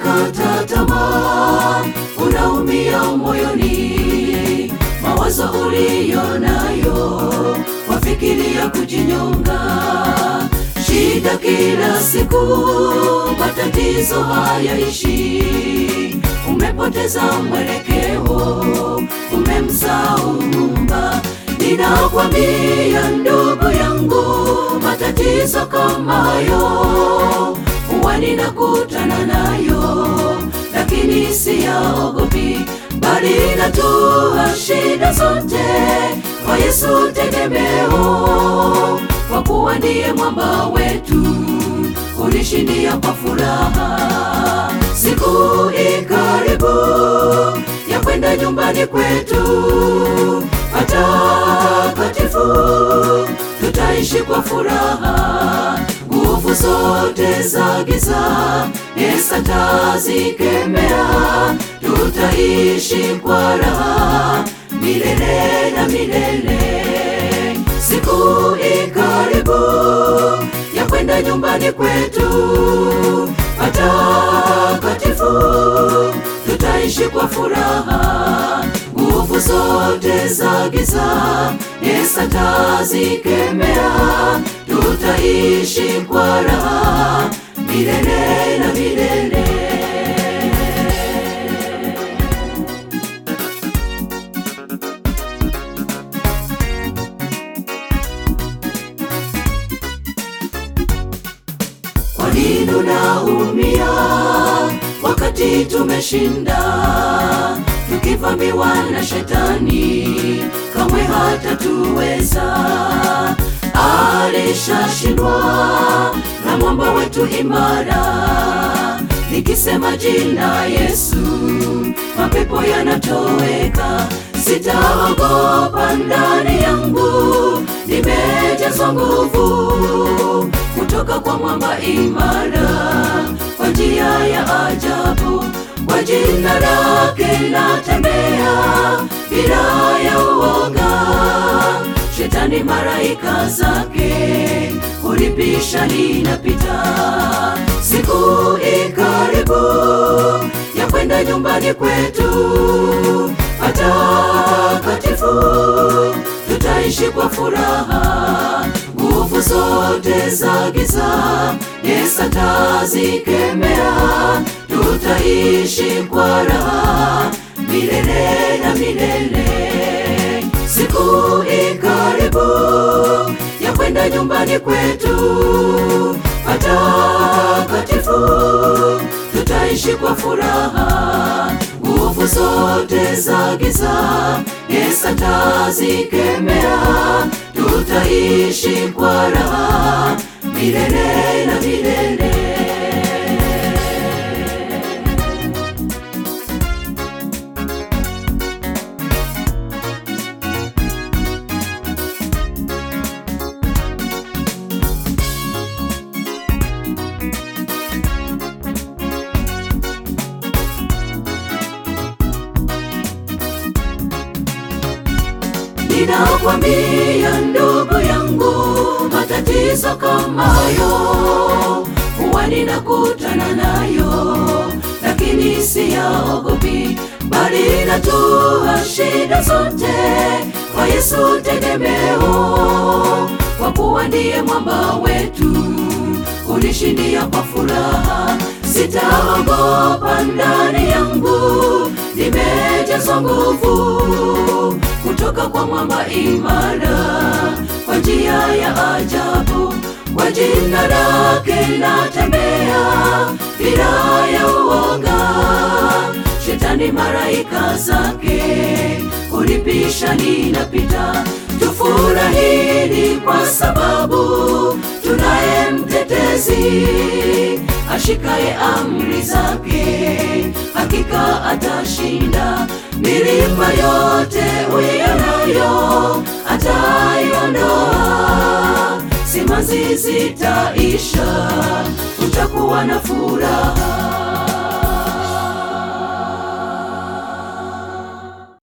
umekata tamaa, unaumia moyoni, mawazo uliyo nayo wafikiria kujinyonga, shida kila siku, matatizo hayaishi, umepoteza mwelekeo, umemsahau Muumba. Ninakwambia ndugu yangu, matatizo kama hayo huwa ninakutana nayo, lakini siyaogopi, bali natua shida zote kwa Yesu tegemeo, kwa kuwa ndiye mwamba wetu, unishindia kwa furaha. Siku ikaribu ya kwenda nyumbani kwetu patakatifu, tutaishi kwa furaha. Nguvu zote za giza Yesu atazikemea, tutaishi kwa raha milele na milele. Siku ikaribu ya kwenda nyumbani kwetu patakatifu, tutaishi kwa furaha. Nguvu zote za giza Yesu atazikemea, tutaishi kwa raha milele na milele. Kwa nini unaumia wakati tumeshinda? Tukivamiwa na shetani, kamwe hatatuweza. Alishashindwa na mwamba wetu imara. Nikisema jina Yesu, mapepo yanatoweka. Sitaogopa, ndani yangu nimejazwa nguvu kutoka kwa mwamba imara, kwa njia ya ajabu, kwa jina lake natembea bila ya uoga. Shetani maraika zake kulipisha, ninapita. Siku ikaribu ya kwenda nyumbani kwetu patakatifu, tutaishi kwa furaha. Nguvu zote za giza Yesu atazikemea, tutaishi kwa raha milele na milele. Siku ikaribu ya kwenda nyumbani kwetu patakatifu, tutaishi kwa furaha. Nguvu zote za giza Yesu atazikemea, tutaishi kwa raha milele na milele. Ninakwambia ndugu yangu, matatizo kama hayo huwa ninakutana nayo, lakini siyaogopi, bali natua shida zote kwa Yesu tegemeo, kwa kuwa ndiye mwamba wetu, unishindia kwa furaha. Sitaogopa, ndani yangu nimejazwa nguvu kutoka kwa mwamba imara, kwa njia ya ajabu, kwa jina lake natembea bila ya uoga. Shetani maraika zake kulipisha, ninapita. Tufurahini kwa sababu tunaye mtetezi ashikaye amri zake, hakika atashinda. Milima yote uionayo ataiondoa, simanzi zitaisha, utakuwa na furaha.